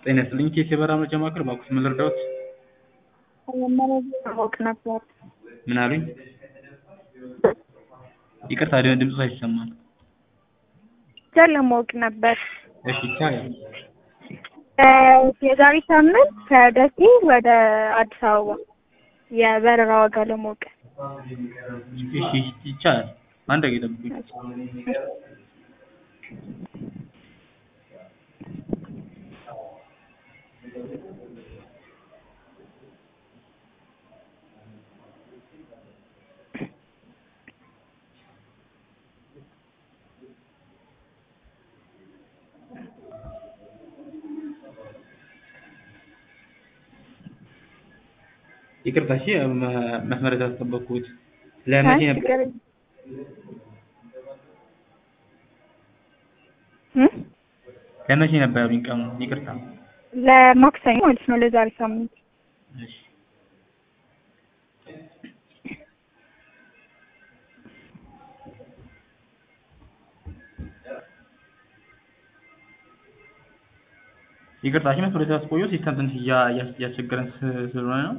ጤና ይስጥልኝ ኬስ የበረራ መረጃ ማዕከል እባክዎት ምን ልርዳዎት? መረጃ ማወቅ ነበር። ምን አሉኝ? ይቅርታ ድምፅዎ አይሰማም። ብቻ ለማወቅ ነበር። እሺ ይቻላል። የዛሬ ሳምንት ከደሴ ወደ አዲስ አበባ የበረራ ዋጋ ለማወቅ እሺ ይቻላል። አንድ ደቂቃ ይጠብቁኝ። ይቅርታ እሺ መስመር ያስጠበቅኩት ለመቼ ነበር? ለመቼ ነበር ያሉኝ ቀኑን? ይቅርታ ለማክሰኞ ማለት ነው ለዛሬ ሳምንት እሺ ይቅርታ እሺ መስመር ያስቆየው ሲስተም ትንሽ እያስቸገረን ስለሆነ ነው።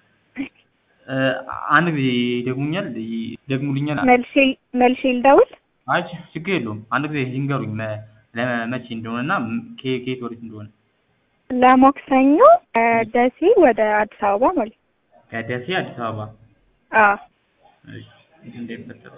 አንድ ጊዜ ይደግሙኛል ይደግሙልኛል? መልሼ መልሼ ልደውል? አይ ችግር የለውም። አንድ ጊዜ ይንገሩኝ ለመቼ እንደሆነ እና ከየት ወዴት እንደሆነ። ለማክሰኞ ከደሴ ወደ አዲስ አበባ ማለት ነው። ከደሴ አዲስ አበባ አዎ እሺ እንዳይፈጠር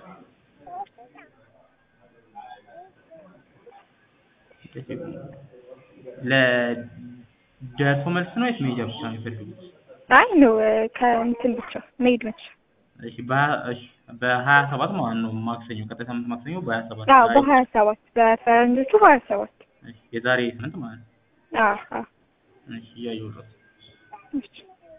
ለደርሶ መልስ ነው ወይስ መሄጃ ብቻ ነው የሚፈልጉት? አይ ነው ከእንትን ብቻ መሄድ ብቻ። እሺ እሺ በሀያ ሰባት ማለት ነው ማክሰኞ ቀጣይ ሳምንት ማክሰኞ በሀያ ሰባት አዎ በሀያ ሰባት በፈረንጆቹ ሀያ ሰባት እሺ የዛሬ ስምንት ማለት ነው። አዎ አዎ እሺ እያየሁት እሺ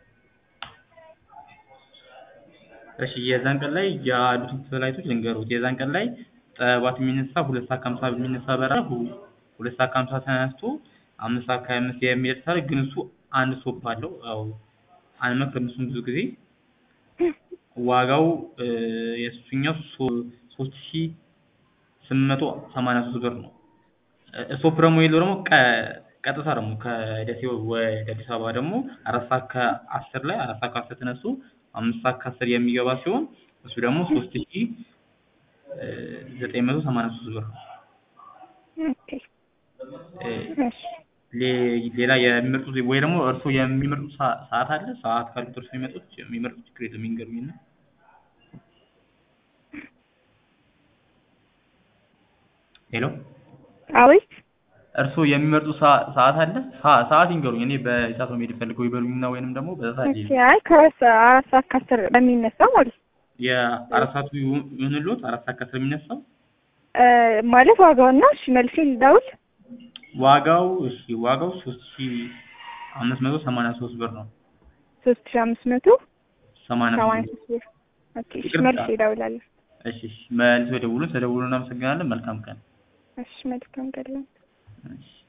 እሺ የዛን ቀን ላይ ያሉትን ፍላይቶች ልንገሩት። የዛን ቀን ላይ ጠዋት የሚነሳ ሁለት ሰዓት ከሀምሳ የሚነሳ በረራ ሁለት ሰዓት ከሀምሳ ተነስቶ አምስት ሰዓት ከሀያ አምስት የሚደርስ አለ። ግን እሱ አንድ ስቶፕ አለው። ያው አንመክርም እሱን ብዙ ጊዜ ዋጋው የእሱኛው ሶስት ሺ ስምንት መቶ ሰማንያ ሶስት ብር ነው። ስቶፕ ደግሞ የለው ደግሞ ቀጥታ ደግሞ ከደሴ ወደ አዲስ አበባ ደግሞ አራት ሰዓት ከአስር ላይ አራት ሰዓት ከአስር ተነስቶ አምስት ሰዓት ከአስር የሚገባ ሲሆን እሱ ደግሞ ሶስት ሺ ዘጠኝ መቶ ሰማንያ ሶስት ብር ነው። ኦኬ እሺ ሌላ የሚመርጡት ወይ ደግሞ እርስዎ የሚመርጡት ሰዓት አለ? ሰዓት ካሉት እርስዎ የሚመጡት የሚመርጡት ችግር የለም ይንገሩኝና። ሄሎ አቤት እርስዎ የሚመርጡት ሰዓት አለ? ሰዓት ይንገሩኝ። እኔ በሰዓት ነው መሄድ ፈልገው ይበሉኝና ወይንም ደግሞ በዛ ሰዓት እሺ አይ ከአራት ሰዓት ከአስር በሚነሳው ማለት ነው የአራት ሰዓቱ ይሁንልዎት? አራት ሰዓት ከአስር የሚነሳው ማለት ዋጋውና እሺ መልሼ ልደውል? ዋጋው እሺ ዋጋው ሶስት ሺ አምስት መቶ ሰማንያ ሶስት ብር ነው። ሶስት ሺ አምስት መቶ ሰማንያ ሰማንያ ሶስት ብር ኦኬ እሺ መልሼ እደውላለሁ። እሺ እሺ መልሰው ይደውሉን። ተደውሉ እናመሰግናለን። መልካም ቀን። እሺ መልካም ቀን። እሺ